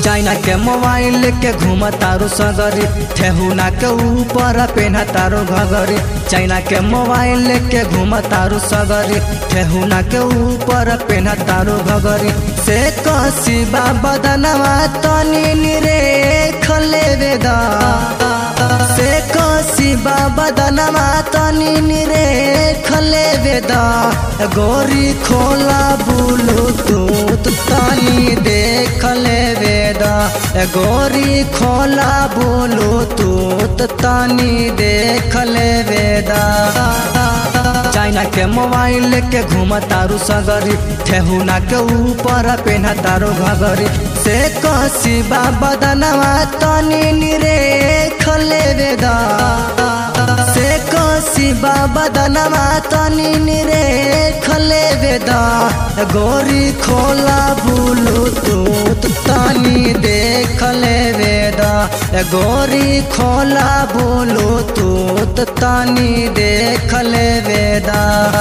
China के mobile के घूम तारू सगरी ठेहुना के ऊपर पेन्हा तारू घगरी चाइना के मोबाइल के घूम तारू सगरी ठेहुना के ऊपर पेन्हा तारू घगरी से कसी बदनवा तनी निरे खले वेदा से कसी बदनवा तनी निरे खले वेदा गोरी खोला बुलू तूत तनी देख ले वेदा गोरी खोला बोलो तूत तनी देख ले वेदा चाइना के मोबाइल के घूम तारू सगरी ठेहुना के ऊपर पेन्हा तारू घगरी से कसी बदनवा तनी निरे खले वेदा से कसी बदनवा तनी निरे खले वेदा गोरी खोला बुलू तूत तनी देख ले वेदा गोरी खोला बोलो तूत तनी देख ले वेदा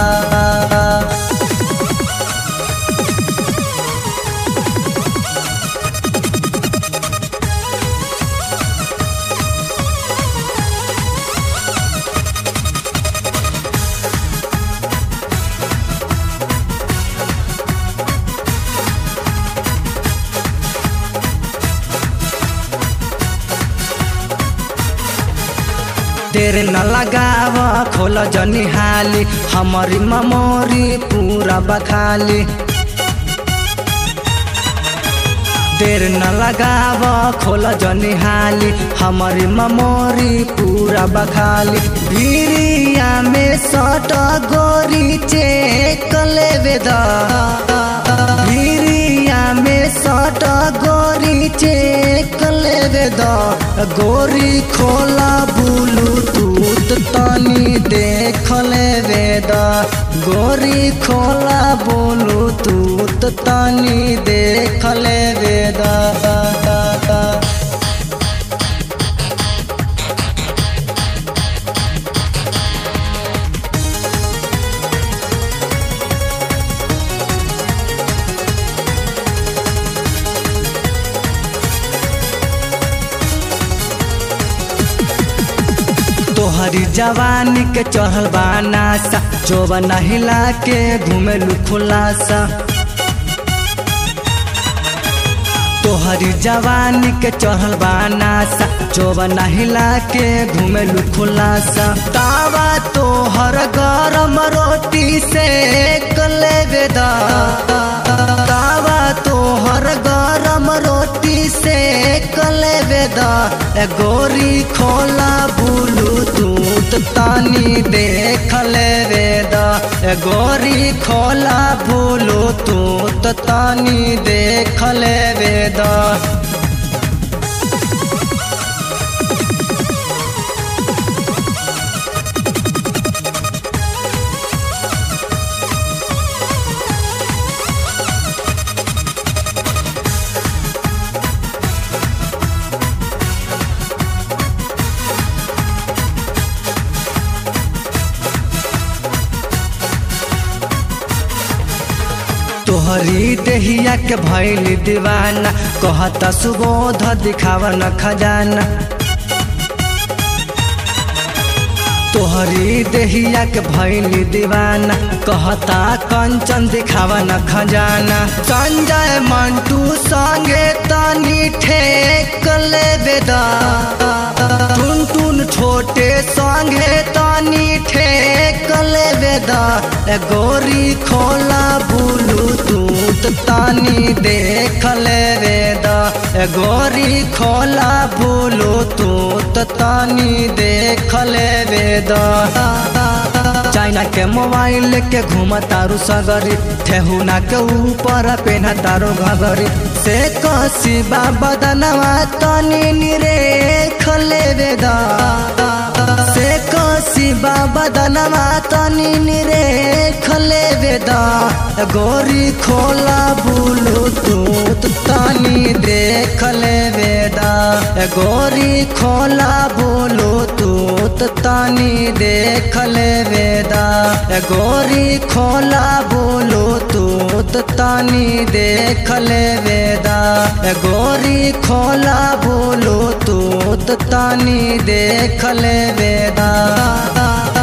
देर न लगाव खोल जनी हाली हमारी ममोरी पूरा बखाली देर न लगाव खोल जनी हाली हमारी ममोरी पूरा बखाली भीरिया में सट गोरी चेक ले वेदा भीरिया में सट गोरी चेक ले वेदा गोरी खोला बुलू तूत तनी देख ले वेदा गोरी खोला बोलू तूत तनी देख ले वेदा तोहरी जवानी के चढ़ल बा नासा जोबन हिला के घूमेलू खुलासा तोहरी जवानी के चढ़ल बा नासा जोबन हिला के घूमेलू खुलासा तावा तोहर गरम रोटी से कले वेदा तावा तोहर गरम रोटी से कले वेदा गोरी खोला बुलू तूत तानी देख ले वेदा गोरी खोला बुलू तूत तानी देख ले वेदा तोहरी देहिया के भैल दीवाना कहता सुबोध दिखावा न खजाना तोहरी देहिया के भैल दीवाना कहता कंचन दिखावा न खजाना संजय मंटू संगे तनी ठेक ले बेदा टुन टुन छोटे संगे तनी ठेक ले बेदा गोरी खोला बुलू तूत तानी देख ले वेदा गोरी खोला बुलू तूत तानी देख ले वेदा चाइना के मोबाइल के घूम तारू सगरी ठेहुना के ऊपर पेन्हा तारू घगरी से कसी बदनवा तनी निरे खले वेदा से कसी बदनवा तनी निरे खले वेदा गोरी खोला बुलू तूत तानी देख ले वेदा गोरी खोला बुलू तूत तानी देख ले वेदा गोरी खोला बोलो तूत तानी देख ले वेदा गोरी खोला बोलो तूत तानी देख ले वेदा